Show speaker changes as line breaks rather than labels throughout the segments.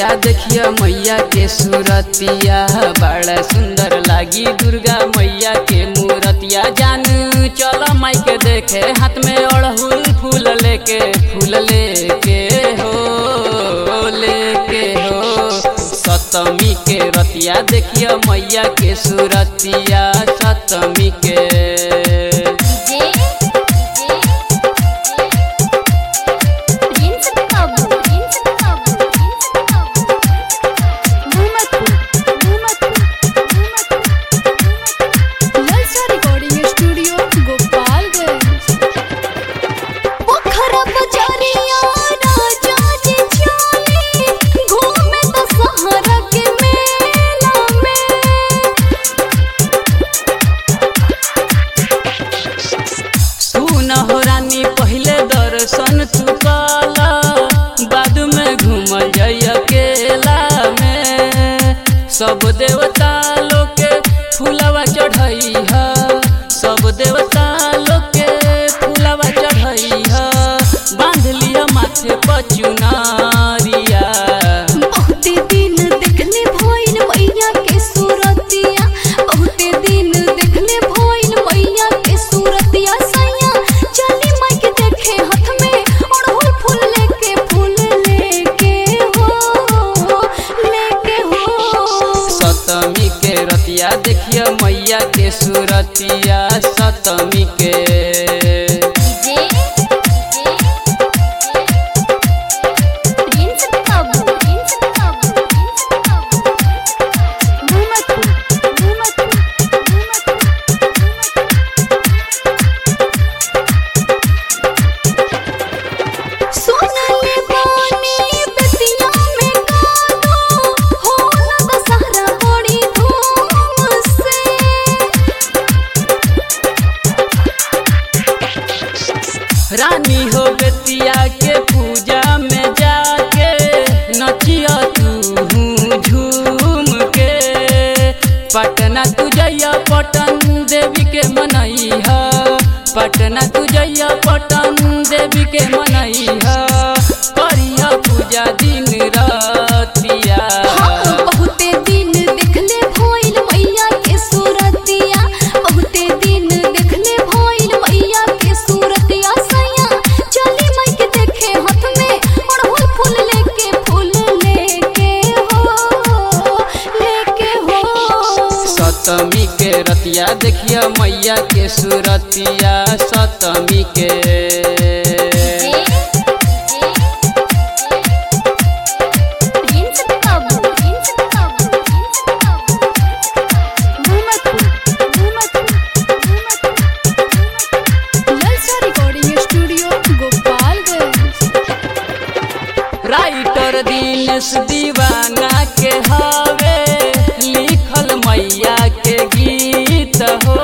रतिया देखिया मैया के सूरतिया बड़ा सुंदर लागी दुर्गा मैया के मूरतिया जान चल माई के देखे हाथ में अड़हुल फूल लेके फूल लेके हो लेके हो सतमी के रतिया देखिया मैया के सूरतिया सतमी के
जे प्रिंस बाबू प्रिंस बाबू प्रिंस बाबू
मोहम्मदपुर मोहम्मदपुर मोहम्मदपुर ललचा रिकॉर्डिंग स्टूडियो गोपालगंज
पोखरा बजारिया राजा जी चले घूमे तो सहारा के मेला में
सुन हो रानी पहले दर्शन तू काला बाद में घूमल जाई अकेला में सब देवता लोग के फूलवा चढ़ई है सब देवता लोग के फूलवा चढ़ई है बांध लिया माथे पर चुनारिया
बहुते दिन देखले भइल मैया के सूरतिया बहुते दिन देखले भइल मैया के सूरतिया सैया चली माई के देखे हाथ में अड़हुल फूल लेके फूल लेके हो लेके हो
सतमी के रतिया देखिए मैया के सूरतिया सतमी के
जे प्रिंस बाबू प्रिंस बाबू प्रिंस बाबू
मोहम्मदपुर मोहम्मदपुर मोहम्मदपुर
सोनले बानी बेतिया में गानो होला दशहरा बड़ी धूम से
रानी हो बेतिया के पूजा में जाके नचिया तू झूम के पटना तू जइया पटन देवी के मनई है पटना तू जइया पटन देवी के मनई है करिया पूजा दिन रातिया
हाँ बहुते दिन देखले भइल मैया के सूरतिया बहुते दिन देखले भइल मैया के सूरतिया सैया चली माई के देखे हाथ में अड़हुल फूल लेके फूल लेके हो लेके हो
सतमी के रतिया देखिया मैया के सूरतिया सतमी के
प्रिंस बाबू प्रिंस बाबू प्रिंस बाबू
मोहम्मदपुर मोहम्मदपुर मोहम्मदपुर ललचा recording studio Gopalganj
writer Dinesh Deewana के हवे लिखल मैया के गीत हो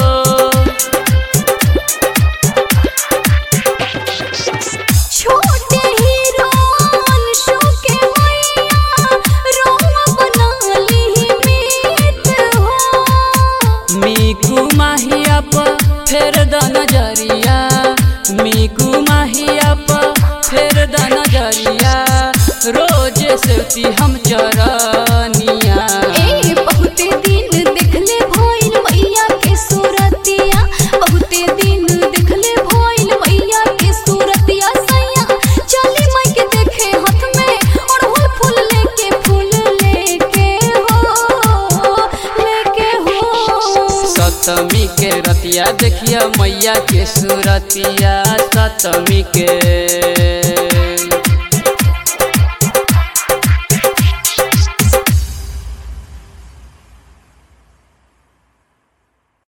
छोटे हीरो अंशु के मैया रोम बना ली मीत हो
मीकू माहिया पर फेर द नजरिया मीकू माहिया पर फेर द नजरिया रोज सेती हम चरनिया
ए बहुते दिन देखले भइल मैया के सूरतिया बहुते दिन देखले भइल मैया के सूरतिया सैया चली माई के देखे हाथ में अड़हुल फूल लेके फूल लेके हो लेके हो
सतमी के रतिया देखिया मैया के सूरतिया सतमी के